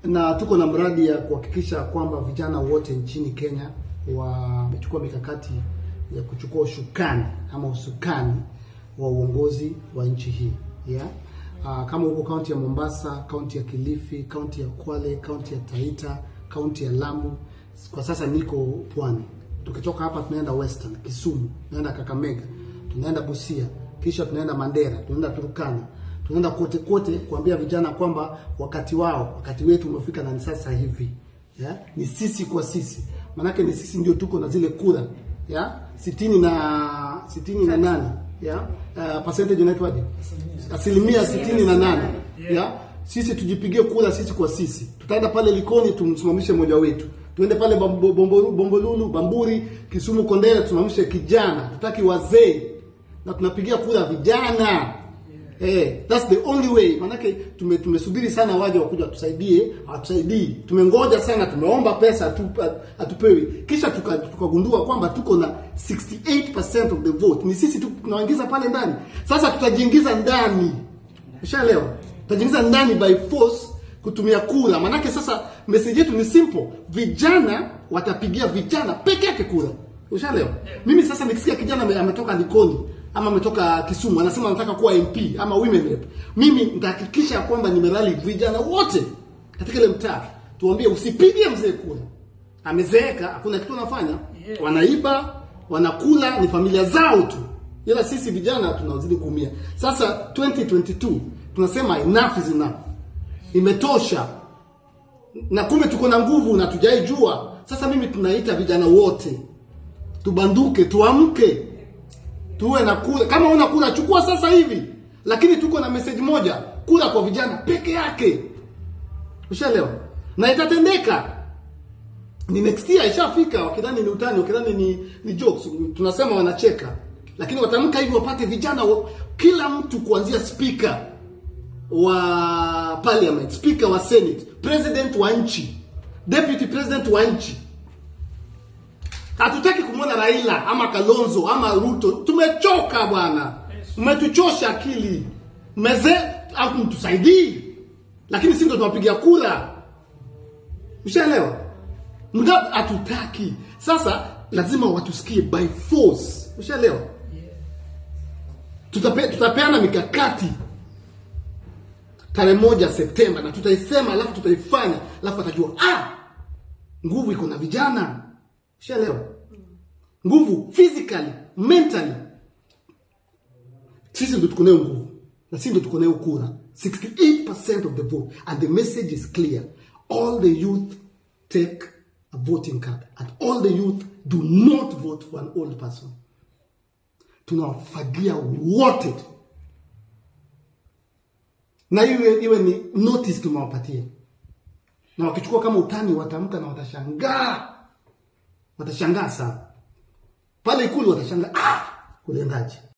na tuko na mradi ya kuhakikisha kwamba vijana wote nchini Kenya wamechukua mikakati ya kuchukua ushukani ama usukani wa uongozi wa nchi hii yeah? Uh, kama huko kaunti ya Mombasa, kaunti ya Kilifi, kaunti ya Kwale, kaunti ya Taita, kaunti ya Lamu. Kwa sasa niko Pwani. Tukitoka hapa tunaenda Western, Kisumu, tunaenda Kakamega, tunaenda Busia, kisha tunaenda Mandera, tunaenda Turkana, tunaenda kote kote kuambia vijana kwamba wakati wao, wakati wetu umefika na ni sasa hivi. Yeah? Ni sisi kwa sisi. Manake ni sisi ndio tuko na zile kura. Yeah? sitini na sitini na nane yeah? Uh, percentage inaitwaje? Asilimia sitini na nane yeah? Sisi tujipigie kura sisi kwa sisi. Tutaenda pale Likoni tumsimamishe mmoja wetu, tuende pale Bombo- Bombo- Bombolulu, Bamburi, Kisumu, Kondele tusimamishe kijana. Tutaki wazee na tunapigia kura vijana. Eh, that's the only way. Manake tume, tumesubiri sana waje wakuja watusaidie, hawatusaidii. Tumengoja sana, tumeomba pesa hatu, hatupewi. Kisha tuka- tukagundua kwamba tuko na 68% of the vote. Ni sisi tu tunawaingiza pale ndani. Sasa tutajiingiza ndani. Ushaelewa? Tutajiingiza ndani by force kutumia kura. Manake sasa message yetu ni simple. Vijana watapigia vijana peke yake kura. Ushaelewa? Mimi sasa nikisikia kijana ame- ametoka Likoni ama ametoka Kisumu anasema anataka kuwa MP ama women rep, mimi nitahakikisha kwamba nimerali vijana wote katika ile mtaa, tuambie usipige mzee kura, amezeeka, hakuna kitu anafanya, wanaiba, wanakula, ni familia zao tu, ila sisi vijana tunazidi kuumia. Sasa 2022 tunasema enough is enough, imetosha na kumbe tuko na nguvu na tujaijua. Sasa mimi tunaita vijana wote tubanduke, tuamke, tuwe na kura. Kama una kura chukua sasa hivi, lakini tuko na message moja, kura kwa vijana peke yake. Ushaelewa? Na itatendeka ni next year ishafika, wakidhani ni utani, wakidhani ni ni jokes, tunasema wanacheka, lakini watamka hivi wapate vijana wa, kila mtu kuanzia speaker wa parliament, speaker wa senate, president wa nchi, deputy president wa nchi. Hatutaki kumwona Raila ama Kalonzo ama Ruto. Tumechoka bwana, umetuchosha akili, meze au mtusaidii, lakini sisi ndo tunapigia kura. Ushaelewa? Mga hatutaki. Sasa lazima watusikie by force. Ushaelewa? Tutape, tutapeana mikakati tarehe moja Septemba na tutaisema, alafu tutaifanya, alafu watajua ah, nguvu iko na vijana. Ushaelewa? Nguvu physically, mentally. Sisi ndo tuko nayo nguvu na sisi ndo tuko nayo kura. 68% of the vote and the message is clear. All the youth take a voting card and all the youth do not vote for an old person. Tunawafagia wote na iwe iwe ni notice tumewapatia, na wakichukua kama utani watamka na watashangaa, watashangaa sana pale Ikulu, watashangaa ah, kulendaje?